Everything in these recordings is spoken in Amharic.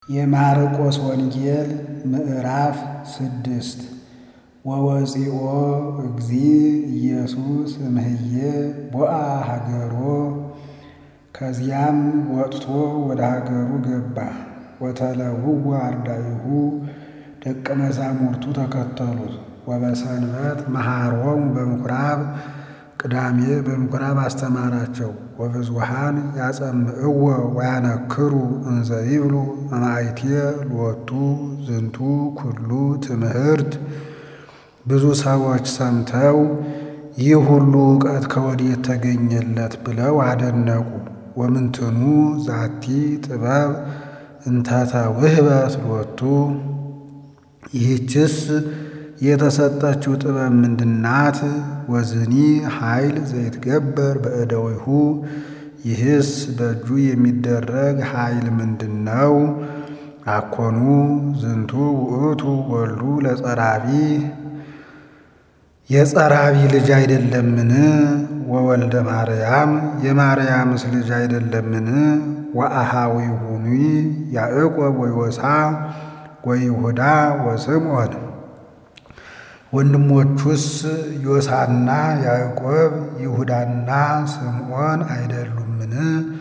የማርቆስ ወንጌል ምዕራፍ ስድስት ወወፂኦ እግዚእ ኢየሱስ እምህዬ ቦአ ሀገሮ ከዚያም ወጥቶ ወደ ሀገሩ ገባ። ወተለውዋ አርዳኢሁ ደቀ መዛሙርቱ ተከተሉት። ወበሰንበት መሃሮሙ በምኵራብ ቅዳሜ በምኵራብ አስተማራቸው። ወብዙኃን ያጸምዕዎ ወያነክሩ እንዘ ይብሉ እምአይቴ ሎቱ ዝንቱ ኩሉ ትምህርት። ብዙ ሰዎች ሰምተው ይህ ሁሉ እውቀት ከወዴት ተገኘለት ብለው አደነቁ። ወምንትኑ ዛቲ ጥበብ እንተተ ውህበት ሎቱ ይህችስ የተሰጠችው ጥበብ ምንድናት? ወዝኒ ኃይል ዘይትገበር በእደዊሁ ይህስ በእጁ የሚደረግ ኃይል ምንድን ነው? አኮኑ ዝንቱ ውእቱ ወልዱ ለጸራቢ የጸራቢ ልጅ አይደለምን? ወወልደ ማርያም የማርያምስ ልጅ አይደለምን? ወአሃዊሁኒ ያዕቆብ ወዮሳ ወይሁዳ ወስምዖን ወንድሞቹስ ዮሳና ያዕቆብ ይሁዳና ስምዖን አይደሉምን?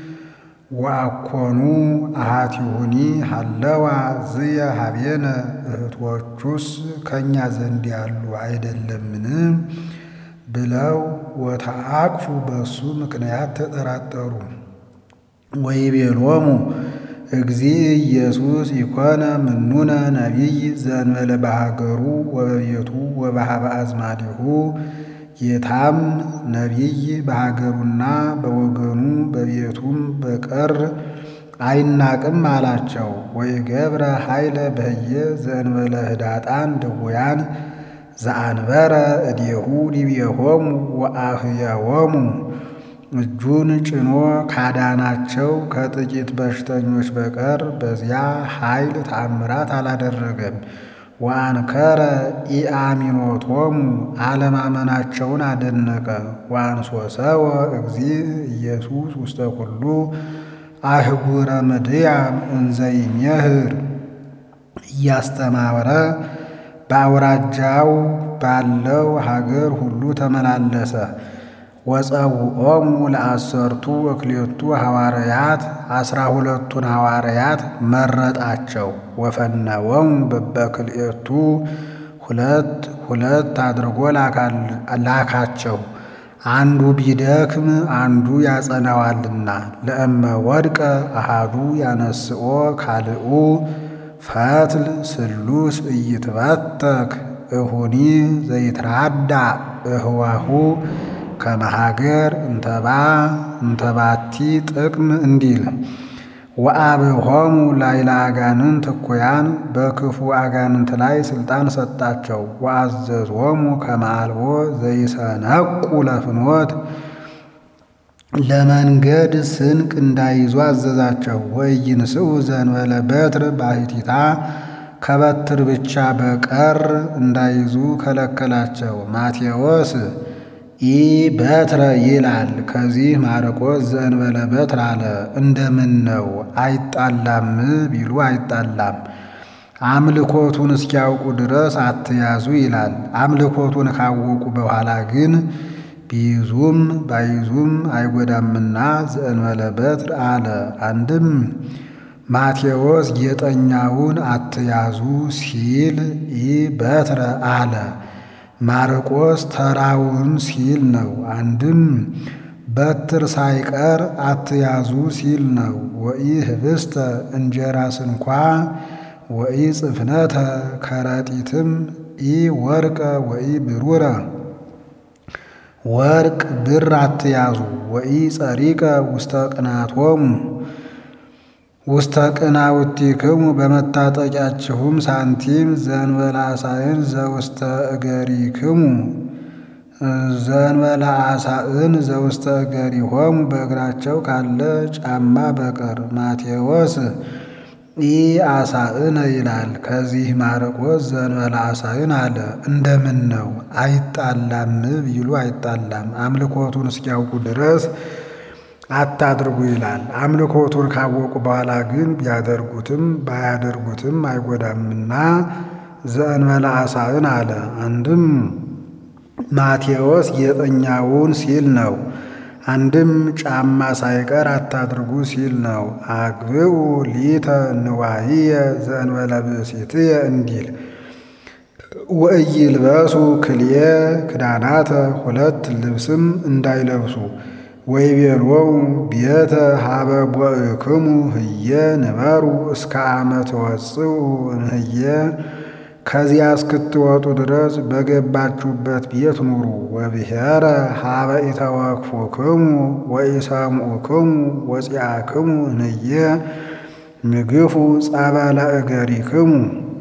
ወአኮኑ አሃቲሁኒ ሀለዋ ዝየ ሀቤነ እህቶቹስ ከእኛ ዘንድ ያሉ አይደለምን? ብለው ወተአቅፉ በሱ ምክንያት ተጠራጠሩ። ወይቤሎሙ እግዚእ ኢየሱስ ኢኮነ ምኑነ ነቢይ ዘእንበለ በሀገሩ ወበቤቱ ወበኀበ አዝማዲሁ ጌታም ነቢይ በሀገሩና በወገኑ በቤቱም በቀር አይናቅም አላቸው። ወይገብረ ኃይለ በህየ ዘእንበለ ህዳጣን ድውያን ዘአንበረ እዴሁ ዲቤሆሙ ወአህየዎሙ እጁን ጭኖ ካዳናቸው ከጥቂት በሽተኞች በቀር በዚያ ኃይል ተአምራት አላደረገም። ወአንከረ ኢአሚኖቶሙ አለማመናቸውን አደነቀ። ወአንሶሰወ እግዚእ ኢየሱስ ውስተ ኩሉ አህጉረ ምድያም እንዘ ይሜህር እያስተማረ በአውራጃው ባለው ሀገር ሁሉ ተመላለሰ። ወጸውዖሙ ለአሰርቱ ወክልኤቱ ሐዋርያት አስራ ሁለቱን ሐዋርያት መረጣቸው። ወፈነወሙ በበክልኤቱ ሁለት ሁለት አድርጎ ላካቸው። አንዱ ቢደክም አንዱ ያጸናዋልና። ለእመ ወድቀ አሃዱ ያነስኦ ካልኡ ፈትል ስሉስ ኢይትበተክ እሁኒ ዘይትራዳ እህዋሁ ከመሃገር እንተባ እንተባቲ ጥቅም እንዲል ወአብሆሙ ላይለ አጋንንት እኩያን በክፉ አጋንንት ላይ ሥልጣን ሰጣቸው። ወአዘዝሆሙ ከመ አልቦ ዘይሰነቁ ለፍኖት ለመንገድ ስንቅ እንዳይዙ አዘዛቸው። ወኢይንስኡ ዘእንበለ በትር ባሕቲታ ከበትር ብቻ በቀር እንዳይዙ ከለከላቸው። ማቴዎስ ኢ በትረ ይላል። ከዚህ ማርቆስ ዘእንበለ በትር አለ። እንደምን ነው አይጣላም ቢሉ አይጣላም። አምልኮቱን እስኪያውቁ ድረስ አትያዙ ይላል። አምልኮቱን ካወቁ በኋላ ግን ቢይዙም ባይዙም አይጎዳምና ዘእንበለ በትር አለ። አንድም ማቴዎስ ጌጠኛውን አትያዙ ሲል ኢ በትረ አለ። ማርቆስ ተራውን ሲል ነው። አንድም በትር ሳይቀር አትያዙ ሲል ነው። ወኢ ህብስተ እንጀራስ እንኳ ወኢ ጽፍነተ ከረጢትም ኢ ወርቀ ወኢ ብሩረ ወርቅ ብር አትያዙ። ወኢ ጸሪቀ ውስተ ቅናቶሙ ውስተ ቅናውቲክሙ በመታጠቂያችሁም ሳንቲም ዘእንበለ አሳእን ዘውስተ እገሪክሙ ዘእንበለ አሳእን ዘውስተ እገሪሆሙ በእግራቸው ካለ ጫማ በቀር። ማቴዎስ ኢ አሳእነ ይላል። ከዚህ ማርቆስ ዘእንበለ አሳእን አለ። እንደምን ነው አይጣላም ቢሉ አይጣላም። አምልኮቱን እስኪያውቁ ድረስ አታድርጉ ይላል። አምልኮቱን ካወቁ በኋላ ግን ቢያደርጉትም ባያደርጉትም አይጎዳምና ዘእንበለ አሳእን አለ። አንድም ማቴዎስ ጌጠኛውን ሲል ነው። አንድም ጫማ ሳይቀር አታድርጉ ሲል ነው። አግብኡ ሊተ ንዋይየ ዘእንበለ ብእሲትየ እንዲል ወኢይልበሱ ክልኤ ክዳናተ ሁለት ልብስም እንዳይለብሱ ወይቤሎሙ ቤተ ሀበ ቦእክሙ ህየ ንበሩ እስከ አመ ትወጽኡ እምህየ ከዚያ እስክትወጡ ድረስ በገባችሁበት ቤት ኑሩ። ወብሔረ ሀበ ኢተወክፉክሙ ወኢሰምዑክሙ ወፂአክሙ እምህየ ምግፉ ጸበለ እገሪክሙ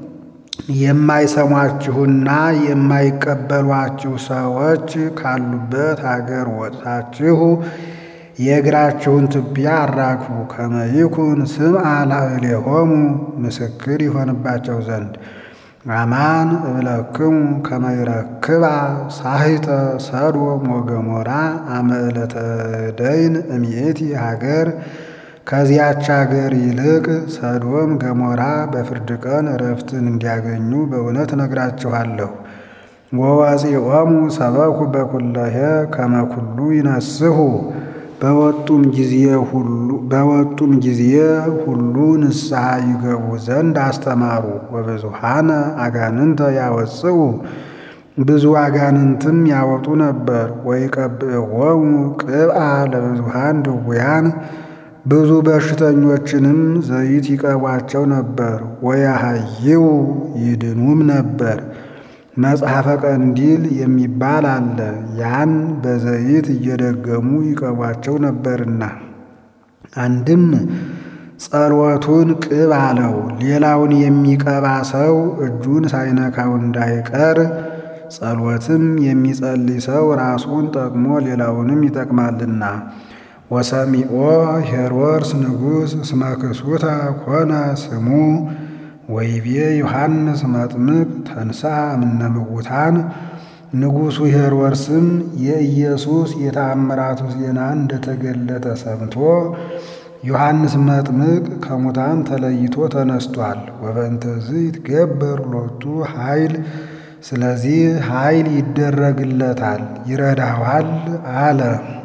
የማይሰሟችሁና የማይቀበሏችሁ ሰዎች ካሉበት አገር ወጥታችሁ የእግራችሁን ትቢያ አራግፉ። ከመ ይኩን ስምዐ ላዕሌሆሙ ምስክር ይሆንባቸው ዘንድ አማን እብለክሙ ከመ ይረክባ ሳሂተ ሰዶም ወገሞራ አመ ዕለተ ደይን እምይእቲ ሀገር ከዚያች አገር ይልቅ ሰዶም ገሞራ በፍርድ ቀን እረፍትን እንዲያገኙ በእውነት እነግራችኋለሁ። ወወፂኦሙ ሰበኩ በኩለሄ ከመ ኩሉ ይነስሑ በወጡም ጊዜ ሁሉ በወጡም ጊዜ ሁሉ ንስሐ ይገቡ ዘንድ አስተማሩ። ወብዙሃነ አጋንንተ ያወጽኡ ብዙ አጋንንትም ያወጡ ነበር። ወይቀብዕዎሙ ቅብአ ለብዙሃን ድውያን ብዙ በሽተኞችንም ዘይት ይቀቧቸው ነበር። ወያሃይው ይድኑም ነበር። መጽሐፈ ቀንዲል የሚባል አለ። ያን በዘይት እየደገሙ ይቀቧቸው ነበርና አንድም ጸሎቱን ቅብ አለው። ሌላውን የሚቀባ ሰው እጁን ሳይነካው እንዳይቀር፣ ጸሎትም የሚጸልይ ሰው ራሱን ጠቅሞ ሌላውንም ይጠቅማልና። ወሰሚኦ ሄሮድስ ንጉሥ እስመ ክሱተ ኮነ ስሙ ወይቤ ዮሐንስ መጥምቅ ተንሥአ እምነ ምውታን። ንጉሡ ሄሮድስም የኢየሱስ የተአምራቱ ዜና እንደተገለጠ ሰምቶ ዮሐንስ መጥምቅ ከሙታን ተለይቶ ተነስቷል። ወበእንተዝህ ይትገበር ሎቱ ኃይል፣ ስለዚህ ኃይል ይደረግለታል ይረዳዋል አለ።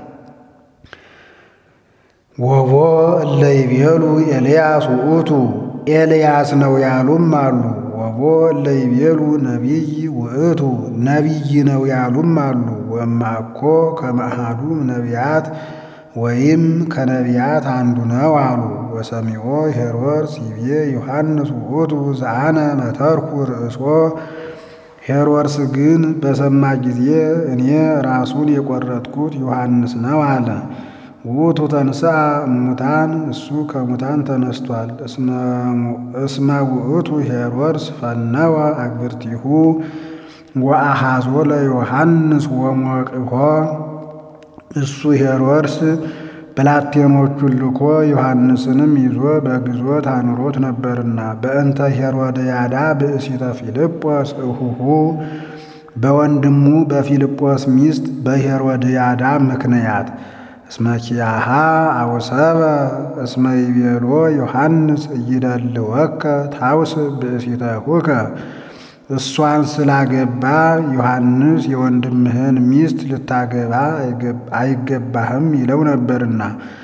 ወቦ እለ ይቤሉ ኤልያስ ውእቱ ኤልያስ ነው ያሉም አሉ። ወቦ እለ ይቤሉ ነቢይ ውእቱ ነቢይ ነው ያሉም አሉ። ወማኮ ከመአሐዱ ነቢያት ወይም ከነቢያት አንዱ ነው አሉ። ወሰሚዖ ሄሮድስ ይቤ ዮሐንስ ውእቱ ዘአነ መተርኩ ርእሶ። ሄሮድስ ግን በሰማ ጊዜ እኔ ራሱን የቆረጥኩት ዮሐንስ ነው አለ። ውእቱ ተንሥአ እሙታን እሱ ከሙታን ተነስቷል። እስመ ውእቱ ሄሮድስ ፈነወ አግብርቲሁ ወአሐዞ ለዮሐንስ ወሞቅሖ እሱ ሄሮድስ ብላቴኖቹን ልኮ ዮሐንስንም ይዞ በግዞት አኑሮት ነበርና በእንተ ሄሮድያዳ ብእሲተ ፊልጶስ እሁሁ በወንድሙ በፊልጶስ ሚስት በሄሮድያዳ ምክንያት እስመ ኪያሃ አውሰበ እስመ ይቤሎ ዮሐንስ እይደልወከ ታውስ ብእሲተሁከ እሷን ስላገባ ዮሐንስ የወንድምህን ሚስት ልታገባ አይገባህም ይለው ነበርና።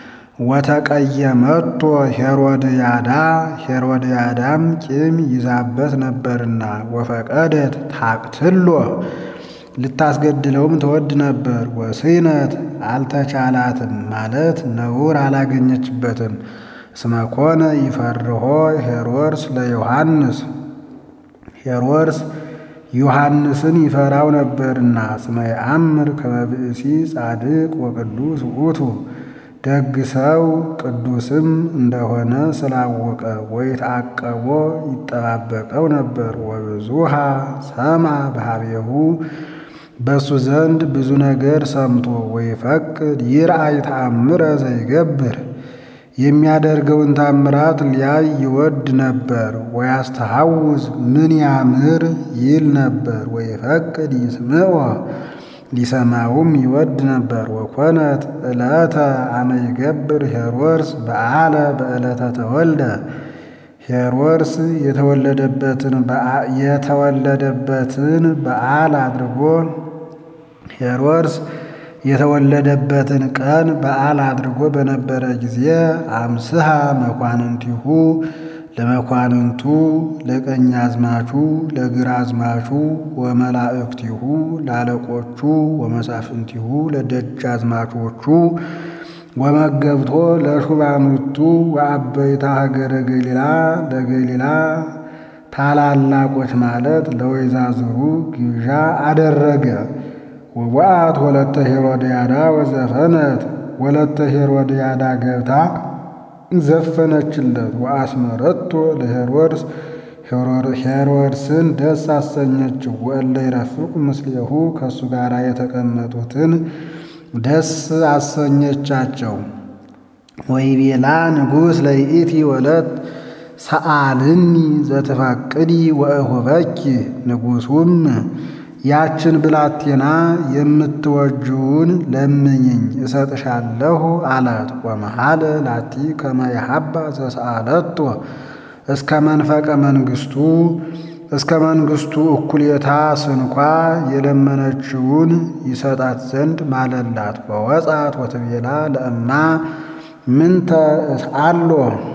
ወተቀየመቶ ሄሮድያዳ ሄሮድያዳም ቂም ይዛበት ነበርና። ወፈቀደት ታቅትሎ ልታስገድለውም ትወድ ነበር። ወስነት አልተቻላትም ማለት ነውር አላገኘችበትም። እስመ ኮነ ይፈርሆ ሄሮድስ ለዮሐንስ ሄሮድስ ዮሐንስን ይፈራው ነበርና። እስመ የአምር ከመ ብእሲ ጻድቅ ወቅዱስ ውእቱ ደግ ሰው ቅዱስም እንደሆነ ስላወቀ ወይትዐቀቦ ይጠባበቀው ነበር። ወብዙሃ ሰማ በኀቤሁ በእሱ ዘንድ ብዙ ነገር ሰምቶ ወይፈቅድ ይርአይ ተአምረ ዘይገብር የሚያደርገውን ታምራት ሊያይ ይወድ ነበር። ወያስተሐውዝ ምን ያምር ይል ነበር። ወይፈቅድ ይስምዖ ሊሰማውም ይወድ ነበር። ወኮነት ዕለተ አመ ይገብር ሄሮድስ በዓለ በዕለተ ተወልደ ሄሮድስ የተወለደበትን የተወለደበትን በዓል አድርጎ ሄሮድስ የተወለደበትን ቀን በዓል አድርጎ በነበረ ጊዜ አምስሃ መኳንንቲሁ ለመኳንንቱ ለቀኛዝማቹ ለግራዝማቹ ወመላእክቲሁ ለአለቆቹ ወመሳፍንቲሁ ለደጃዝማቾቹ ወመገብቶ ለሹማምንቱ ወአበይታ ሀገረ ገሊላ ለገሊላ ታላላቆች ማለት ለወይዛዝሩ ግብዣ አደረገ። ወወአት ወለተ ሄሮድያዳ ወዘፈነት ወለተ ሄሮድያዳ ገብታ ዘፈነችለት። ወአስመረቶ ለሄሮድስ ሄሮድስን ደስ አሰኘችው። ወእለ ይረፍቁ ምስሌሁ ከእሱ ጋር የተቀመጡትን ደስ አሰኘቻቸው። ወይቤላ ንጉሥ ለይእቲ ወለት ሰአልኒ ዘትፋቅዲ ወእሁበኪ ንጉሡም ያችን ብላቴና የምትወጅውን ለምኝኝ እሰጥሻለሁ አላት። ወመሃለ ላቲ ከመ የሀባ ዘሰአለቶ እስከ መንፈቀ መንግሥቱ እስከ መንግሥቱ እኩሌታ ስንኳ የለመነችውን ይሰጣት ዘንድ ማለላት። ወወጻት ወትቤላ ለእማ ምንተ እስአሎ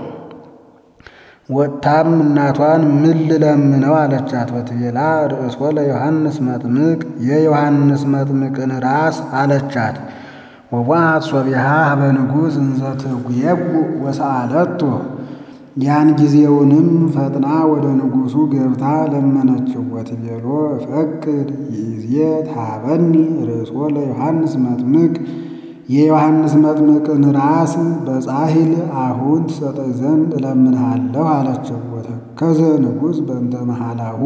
ወጥታም እናቷን ምን ልለምነው አለቻት። ወትቤላ ርእሶ ለዮሐንስ መጥምቅ የዮሐንስ መጥምቅን ራስ አለቻት። ወዋት ሶቢሃ ሀበ ንጉሥ እንዘ ትጉየጉ ወሰአለቶ ያን ጊዜውንም ፈጥና ወደ ንጉሡ ገብታ ለመነችው። ወትቤሎ እፈቅድ ይእዜ ታበኒ ርእሶ ለዮሐንስ መጥምቅ የዮሐንስ መጥምቅን ራስ በጻሂል አሁን ትሰጠኝ ዘንድ እለምንሃለሁ አለችው። ወተከዘ ንጉሥ በእንተ መሃላሁ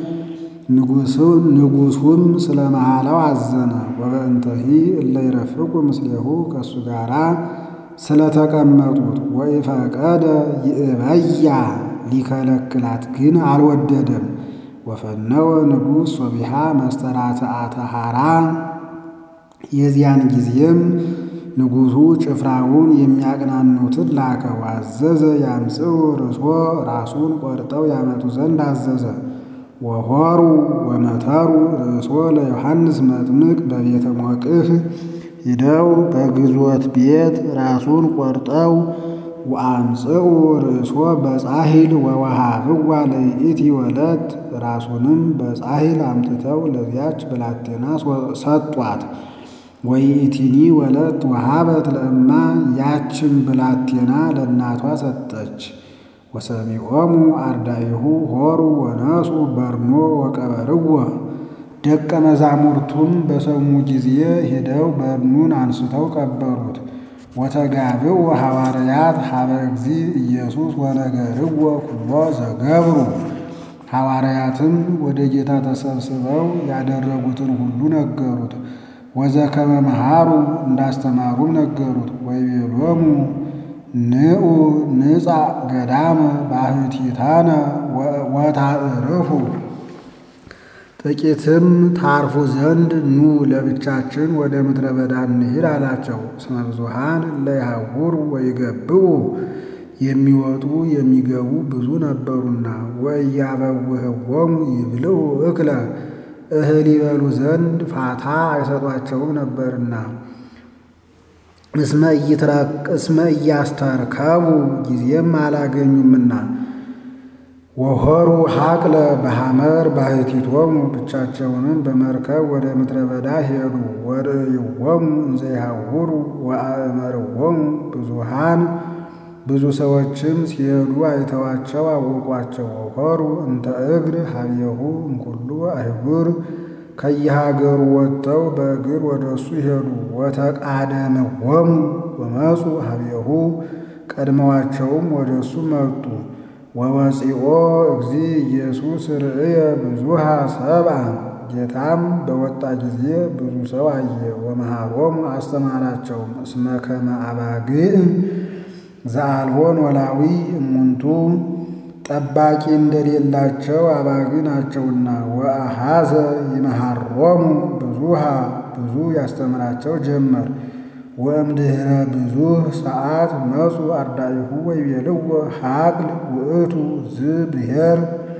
ንጉሡም ስለ መሃላው አዘነ። ወበእንተሂ እለ ይረፍቁ ምስሌሁ ከእሱ ጋራ ስለተቀመጡት ወኢፈቀደ ይእበያ ሊከለክላት ግን አልወደደም። ወፈነወ ንጉሥ ሶቢሃ መስተራትአተ ሐራ የዚያን ጊዜም ንጉሡ ጭፍራውን የሚያቅናኑትን ላከ። አዘዘ ያምጽኡ ርእሶ ራሱን ቆርጠው ያመጡ ዘንድ አዘዘ። ወሆሩ ወመተሩ ርእሶ ለዮሐንስ መጥምቅ በቤተ ሞቅህ ሂደው በግዞት ቤት ራሱን ቆርጠው ወአምጽኡ ርእሶ በጻሂል ወወሃብዋ ለይእቲ ወለት ራሱንም በጻሂል አምጥተው ለዚያች ብላቴና ሰጧት። ወይእቲኒ ወለት ወሃበት ለእማ ያችን ብላቴና ለእናቷ ሰጠች። ወሰሚዖሙ አርዳኢሁ ሆሩ ወነሱ በርኖ ወቀበርዎ ደቀ መዛሙርቱም በሰሙ ጊዜ ሄደው በርኑን አንስተው ቀበሩት። ወተጋብኡ ሐዋርያት ሀበ እግዚ ኢየሱስ ወነገርዎ ኩሎ ዘገብሩ ሐዋርያትም ወደ ጌታ ተሰብስበው ያደረጉትን ሁሉ ነገሩት። ወዘከመ መሃሩ እንዳስተማሩም ነገሩት። ወይቤሎሙ ንዑ ንጻ ገዳመ ባሕቲታነ ወታዕርፉ ጥቂትም ታርፉ ዘንድ ኑ ለብቻችን ወደ ምድረ በዳ እንሂድ አላቸው። እስመ ብዙኃን እለ ይሐውሩ ወይገብኡ የሚወጡ የሚገቡ ብዙ ነበሩና ወኢያበውህዎሙ ይብልዑ እክለ እህል ይበሉ ዘንድ ፋታ አይሰጧቸውም ነበርና እስመ እያስተርከቡ ጊዜም አላገኙምና ወሆሩ ሐቅለ በሐመር ባሕቲቶሙ ብቻቸውንም በመርከብ ወደ ምድረ በዳ ሄዱ። ወርእይዎሙ እንዘ ይሐውሩ ወአእመርዎሙ ብዙኃን ብዙ ሰዎችም ሲሄዱ አይተዋቸው አወቋቸው። ወሆሩ እንተ እግር ሀብየሁ እምኩሉ አህጉር ከየሀገሩ ወጥተው በእግር ወደ እሱ ሄዱ። ወተቃደምዎሙ ወመፁ ሀብየሁ ቀድመዋቸውም ወደ እሱ መጡ። ወወፂኦ እግዚ ኢየሱስ ርእየ ብዙሃ ሰብአ ጌታም በወጣ ጊዜ ብዙ ሰው አየ። ወመሃሮሙ አስተማራቸውም እስመ ከመ አባግዕ ዘአልቦን ወላዊ እሙንቱ ጠባቂ እንደሌላቸው አባግ ናቸውና። ወአሃዘ ይመሃሮሙ ብዙሃ ብዙ ያስተምራቸው ጀመር። ወእምድኅረ ብዙኅ ሰዓት መጹ አርዳኢሁ ወይቤልዎ ሀቅል ውእቱ ዝብሔር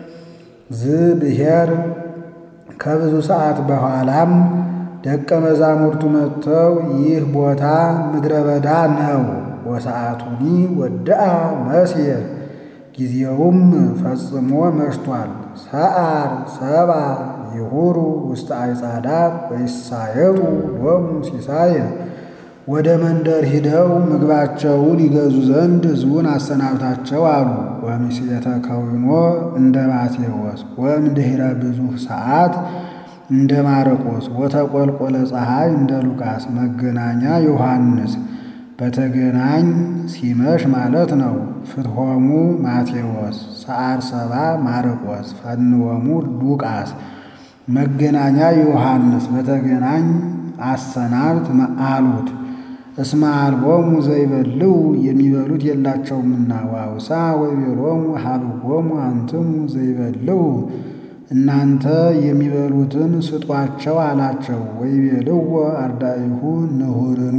ዝብሔር ከብዙ ሰዓት በኋላም ደቀ መዛሙርቱ መጥተው ይህ ቦታ ምድረ በዳ ነው፣ ወሰዓቱኒ ወድአ መስየ ጊዜውም ፈጽሞ መሽቷል። ሰዓር ሰባ ይሁሩ ውስተ አይጻዳት ወይሳየጡ ሎሙ ሲሳየ ወደ መንደር ሂደው ምግባቸውን ይገዙ ዘንድ ሕዝቡን አሰናብታቸው አሉ። ወምስየተ ከዊኖ እንደ ማቴዎስ ወእምድኅረ ብዙኅ ሰዓት እንደ ማርቆስ ወተቆልቆለ ፀሐይ እንደ ሉቃስ መገናኛ ዮሐንስ በተገናኝ ሲመሽ ማለት ነው። ፍትሖሙ ማቴዎስ ሰዓር ሰባ ማርቆስ ፈንወሙ ሉቃስ መገናኛ ዮሐንስ በተገናኝ አሰናብት አሉት። እስመ አልቦሙ ዘይበልዑ የሚበሉት የላቸውምና። ዋውሳ ወይቤሎሙ ሀብዎሙ አንትሙ ዘይበልዑ እናንተ የሚበሉትን ስጧቸው አላቸው። ወይቤልዎ አርዳኢሁ ንሁርኑ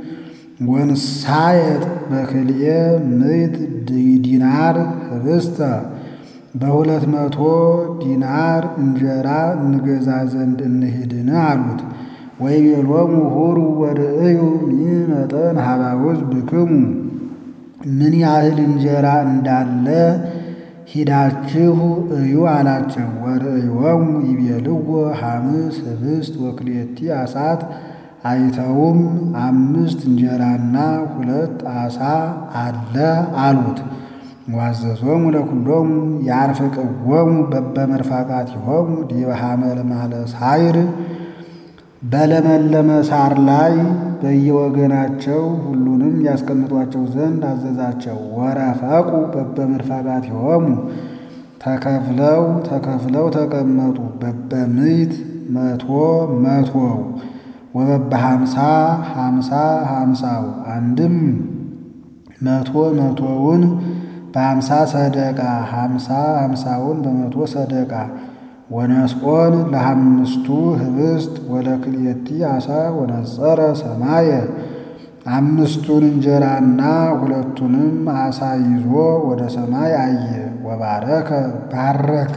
ወንሳየጥ በክልኤ ምዕት ዲናር ህብስተ በሁለት መቶ ዲናር እንጀራ እንገዛ ዘንድ እንሂድን አሉት። ወይቤሎሙ ሁሩ ወርእዩ ሚመጠን ሀባውዝ ብክሙ ምን ያህል እንጀራ እንዳለ ሂዳችሁ እዩ አላቸው። ወርእዮሙ ይቤልዎ ሐምስ ህብስት ወክልኤቲ አሳት አይተውም አምስት እንጀራና ሁለት ዓሣ አለ አሉት። ዋዘዞሙ ለኩሎሙ ያርፍቅዎሙ በበመርፋቃቲሆሙ ዲበ ሐመልማለ ሳይር በለመለመ ሳር ላይ በየወገናቸው ሁሉንም ያስቀምጧቸው ዘንድ አዘዛቸው። ወረፈቁ በበመርፋቃቲሆሙ ተከፍለው ተከፍለው ተቀመጡ። በበምዕት መቶ መቶው ወበበ ሀምሳ ሀምሳ ሀምሳው አንድም መቶ መቶውን በሀምሳ ሰደቃ ሀምሳ ሀምሳውን በመቶ ሰደቃ ወነስቆን ለአምስቱ ህብስት ወለክልኤቲ ዓሣ ወነጸረ ሰማየ አምስቱን እንጀራና ሁለቱንም ዓሣ ይዞ ወደ ሰማይ አየ። ወባረከ ባረከ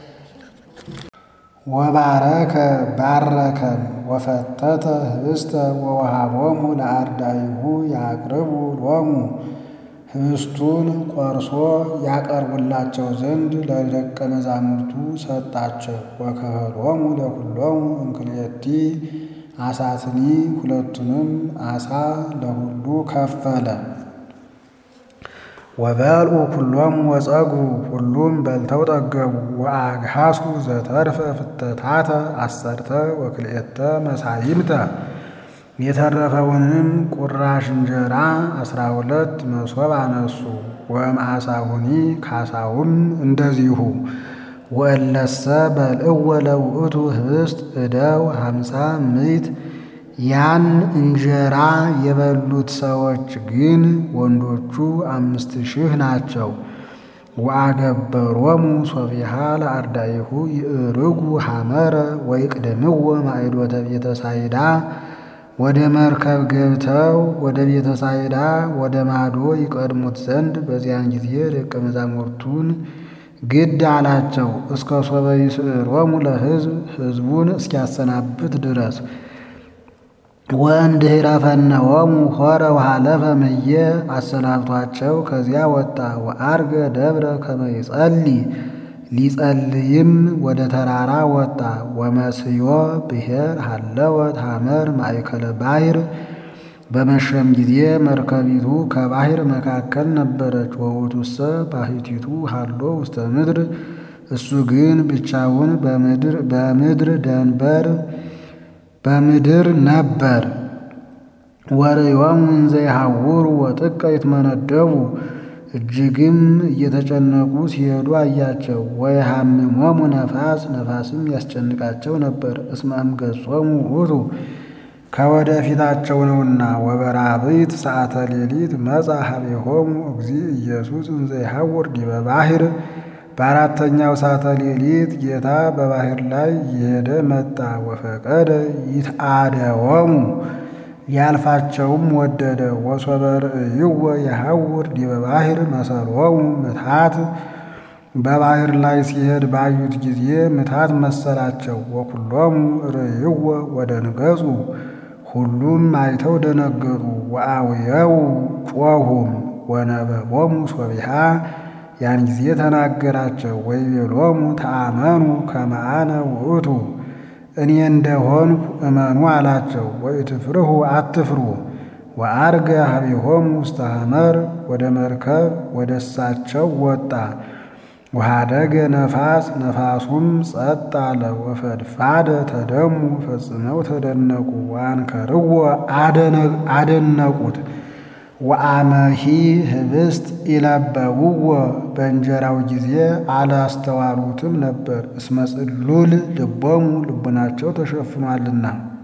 ወባረከ ባረከን ወፈተተ ህብስተ ወወሃቦሙ ለአርዳኢሁ ያቅርቡ ሎሙ ህብስቱን ቆርሶ ያቀርቡላቸው ዘንድ ለደቀ መዛሙርቱ ሰጣቸው። ወከፈሎሙ ለኩሎሙ እምክልኤቲ ዓሣትኒ ሁለቱንም ዓሣ ለሁሉ ከፈለ። ወበልዑ ኩሎሙ ወጸግቡ ሁሉም በልተው ጠገቡ። ወአግሃሱ ዘተርፈ ፍተታተ አሰርተ ወክልኤተ መሳይምተ የተረፈውንም ቁራሽ እንጀራ አስራ ሁለት መሶብ አነሱ። ወእምዓሣሁኒ ካሳውም እንደዚሁ። ወእለሰ በልዕወ ለውእቱ ህብስት እደው ሀምሳ ምዕት ያን እንጀራ የበሉት ሰዎች ግን ወንዶቹ አምስት ሺህ ናቸው። ወአገበሮሙ ሶቢሃ ለአርዳኢሁ ይእርጉ ሐመረ ወይቅድምዎ ማዕዶተ ቤተ ሳይዳ ወደ መርከብ ገብተው ወደ ቤተ ሳይዳ ወደ ማዶ ይቀድሙት ዘንድ በዚያን ጊዜ ደቀ መዛሙርቱን ግድ አላቸው። እስከ ሶበ ይስዕሮሙ ለሕዝብ ሕዝቡን እስኪያሰናብት ድረስ ወእምድኅረ ፈነወሙ ሖረ ወሃለፈ እምየ አሰናብቷቸው ከዚያ ወጣ። ወዐርገ ደብረ ከመ ይጸልይ ሊጸልይም ወደ ተራራ ወጣ። ወመስዮ ብሔር ሀለወት ሐመር ማእከለ ባሕር በመሸም ጊዜ መርከቢቱ ከባሕር መካከል ነበረች። ወውእቱሰ ባሕቲቱ ሀሎ ውስተ ምድር እሱ ግን ብቻውን በምድር ደንበር በምድር ነበር። ወርእዮሙ እንዘ ይሐውሩ ወጥቀ ይትመነደቡ እጅግም እየተጨነቁ ሲሄዱ አያቸው። ወየሐምሞሙ ነፋስ ነፋስም ያስጨንቃቸው ነበር። እስመ እምገጾሙ ውእቱ ከወደ ፊታቸው ነውና። ወበራብዕት ሰዓተ ሌሊት መጻ ኀቤሆሙ እግዚእ ኢየሱስ እንዘ ይሐውር ዲበ ባሕር በአራተኛው ሳተ ሌሊት ጌታ በባሕር ላይ እየሄደ መጣ። ወፈቀደ ይትአደወሙ ሊያልፋቸውም ወደደ። ወሶበ ርእይዎ የሐውር ዲበ ባሕር መሰሎሙ ምትሃት በባሕር ላይ ሲሄድ ባዩት ጊዜ ምትሃት መሰላቸው። ወኩሎሙ ርእይዎ ወደንገጹ ሁሉም አይተው ደነገጡ። ወአውየው ጮኹም ወነበቦሙ ሶቢሃ ያን ጊዜ ተናገራቸው። ወይቤሎሙ ተአመኑ ከመ አነ ውእቱ እኔ እንደሆንኩ እመኑ አላቸው። ወኢትፍርሁ አትፍሩ። ወዐርገ ኀቤሆሙ ውስተ ሐመር ወደ መርከብ ወደ እሳቸው ወጣ። ወኀደገ ነፋስ ነፋሱም ጸጥ አለ። ወፈድፋደ ተደሙ ፈጽመው ተደነቁ። ወአንከርዎ አደነቁት። ወአመሂ ህብስት ኢለበውዎ በእንጀራው ጊዜ አላስተዋሉትም ነበር፣ እስመ ጽሉል ልቦሙ ልቡናቸው ተሸፍኗልና።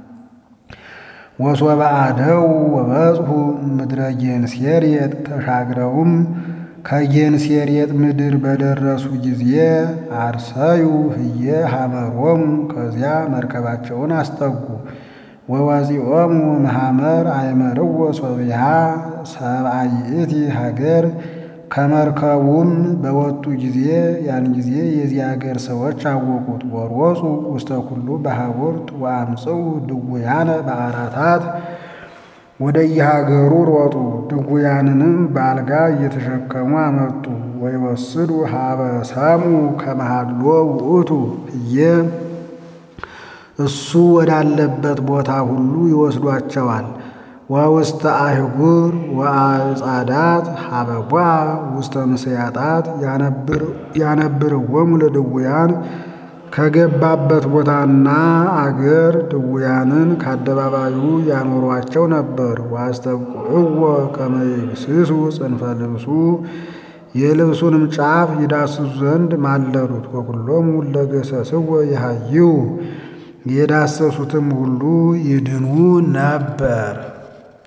ወሶበ አደው ወበጽሑ ምድረ ጌንሴሬጥ ተሻግረውም ከጌንሴሬጥ ምድር በደረሱ ጊዜ አርሰዩ ህየ ሐመሮሙ ከዚያ መርከባቸውን አስጠጉ። ወወፂኦሙ እምሐመር አይመርዎ ሶቢሃ ሰብአ ይእቲ ሀገር ከመርከቡም በወጡ ጊዜ ያን ጊዜ የዚህ አገር ሰዎች አወቁት። ወሮፁ ውስተ ኩሉ በሀቡርት ወአምጽኡ ድውያነ በአራታት ወደ የሀገሩ ሮጡ። ድውያንንም በአልጋ እየተሸከሙ አመጡ። ወይወስዱ ሀበ ሰሙ ከመሃሎ ውእቱ ህየ እሱ ወዳለበት ቦታ ሁሉ ይወስዷቸዋል። ወውስተ አህጉር ወአዕጻዳት ሀበቧ ውስተ ምስያጣት ያነብርዎሙ ለድውያን ከገባበት ቦታና አገር ድውያንን ከአደባባዩ ያኖሯቸው ነበር። ወአስተብቁዕዎ ከመ ይግስሱ ጽንፈ ልብሱ የልብሱንም ጫፍ ይዳስሱ ዘንድ ማለዱት። ወኩሎሙ ለገሰስዎ ይሃይው የዳሰሱትም ሁሉ ይድኑ ነበር።